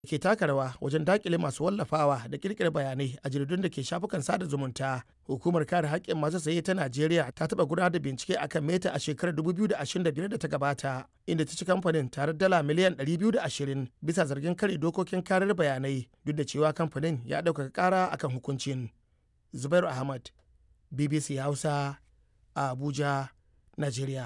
ke taka rawa wajen dakile masu wallafawa da kirkira bayanai a jaridun da ke shafukan sada zumunta. Hukumar kare haƙƙin masu saye ta Najeriya ta taɓa gudanar da bincike akan Meta a shekarar 2025 da ta gabata, inda ta ci kamfanin tare dala miliyan 220 bisa zargin kare dokokin karar bayanai duk da cewa kamfanin ya ɗaukaka ƙara akan hukuncin. Zubairu Ahmad, BBC Hausa, a Abuja, Najeriya.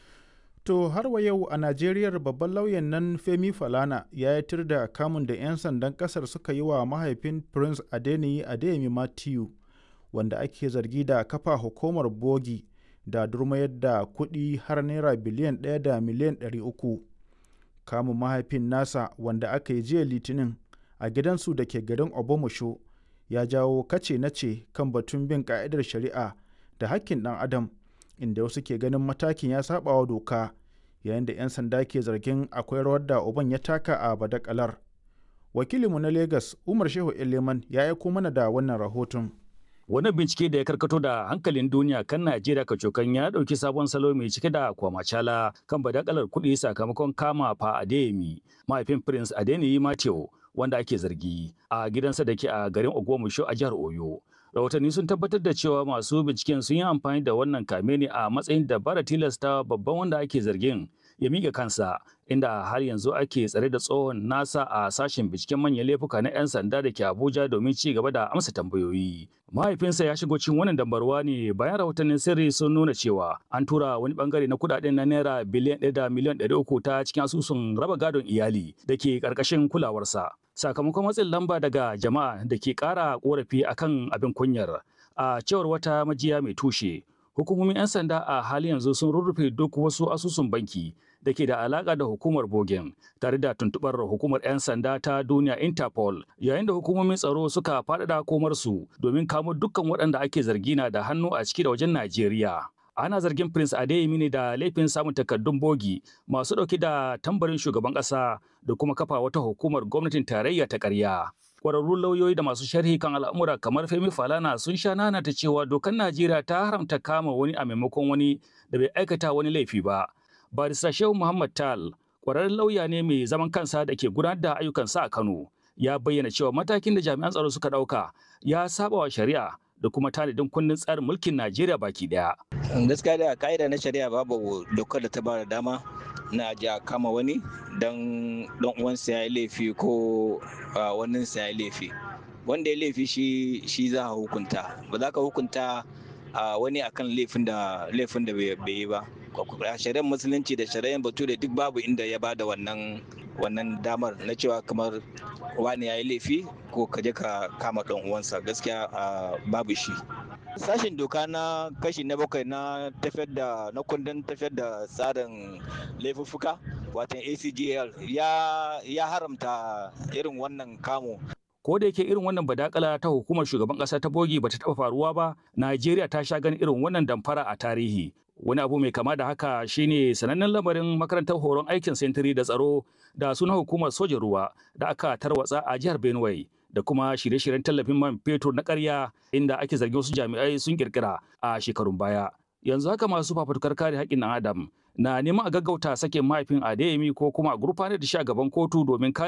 To har wa yau a Najeriya babban lauyan nan Femi Falana ya yi tir da kamun da 'yan sandan kasar suka yi wa mahaifin Prince Adeniyi Adeyemi Matthew wanda ake zargi da kafa hukumar bogi da durmayar da kuɗi har naira biliyan ɗaya da miliyan ɗari uku. Kamun mahaifin nasa wanda aka yi jiya litinin a gidansu da ke garin Obomosho ya jawo kace nace kan batun bin ka'idar shari'a da hakkin ɗan adam inda wasu ke ganin matakin ya saba wa doka yayin da 'yan sanda ke zargin akwai rawar da uban ya taka a badakalar wakilinmu na lagos umar shehu eleman ya aiko mana da wannan rahoton Wani bincike da ya karkato da hankalin duniya kan Najeriya kacokan ya ɗauki sabon salo mai cike da kwamacala kan badakalar kuɗi sakamakon kama fa Adeyemi, mahaifin Prince Adeniyi Mateo, wanda ake zargi a gidansa da ke a garin Ogbomoso a jihar Oyo. Rahotanni sun tabbatar da cewa masu binciken sun yi amfani da wannan kame ne a matsayin dabara tilasta babban wanda ake zargin ya miƙa kansa inda har yanzu ake tsare da tsohon nasa a sashen binciken manyan laifuka na 'yan sanda da ke Abuja domin ci gaba da amsa tambayoyi. Mahaifinsa ya shigo cikin wannan dambarwa ne bayan rahotannin sirri sun nuna cewa an tura wani bangare na kudaden na naira biliyan ɗaya da miliyan ɗari uku ta cikin asusun raba gadon iyali da ke ƙarƙashin kulawarsa. Sakamakon matsin lamba daga jama'a da ke ƙara ƙorafi akan abin kunyar a cewar wata majiya mai tushe. Hukumomin 'yan sanda a hali yanzu sun rurrufe duk wasu asusun banki da ke da alaka da hukumar Bogen tare da tuntubar hukumar 'yan sanda ta duniya Interpol yayin da hukumomin tsaro suka faɗaɗa komarsu domin kamo dukkan waɗanda ake zargi na da hannu a ciki da wajen Najeriya. Ana zargin Prince Adeyemi ne da laifin samun takardun bogi masu ɗauke da tambarin shugaban ƙasa da kuma kafa wata hukumar gwamnatin tarayya ta ƙarya. kwararrun lauyoyi da masu sharhi kan al'amura kamar Femi Falana sun sha nanata cewa dokar Najeriya ta haramta kama wani a maimakon wani da bai aikata wani laifi ba. Barista Shehu Muhammad Tal, kwararren lauya ne mai zaman kansa da ke gudanar da ayyukansa a Kano, ya bayyana cewa matakin da jami'an tsaro suka ɗauka ya saba wa shari'a da kuma tanadin kundin tsarin mulkin Najeriya baki daya. Gaskiya da ka'ida na shari'a babu dokar da ta ba da dama na ji a kama wani don don uwansa ya yi laifi ko wannan sa ya yi laifi. Wanda ya laifi shi shi za a hukunta. Ba za ka hukunta wani akan laifin da laifin da bai yi ba. Shari'ar musulunci da shari'ar bature duk babu inda ya ba da wannan wannan damar na cewa kamar wani ya yi laifi ko ka je ka kama ɗan uwansa gaskiya babu shi sashen doka na kashi na bakwai na tafiyar da na kundin tafiyar da tsarin laifuffuka watan acgl ya, ya haramta irin wannan kamo ko da yake irin wannan badakala ta hukumar shugaban kasa ta bogi bata taba faruwa ba Najeriya ta sha ganin irin wannan damfara a tarihi wani abu mai kama da haka shine sanannen lamarin makarantar horon aikin sentiri da tsaro da suna hukumar sojan ruwa da aka tarwatsa a jihar Benue da kuma shirye-shiryen tallafin man fetur na ƙarya inda ake zargin wasu jami'ai sun kirkira a shekarun baya yanzu haka masu fafutukar kare haƙƙin ɗan adam na neman a gaggauta sakin mahaifin Adeyemi ko kuma a gurfanar da shi a gaban kotu domin kare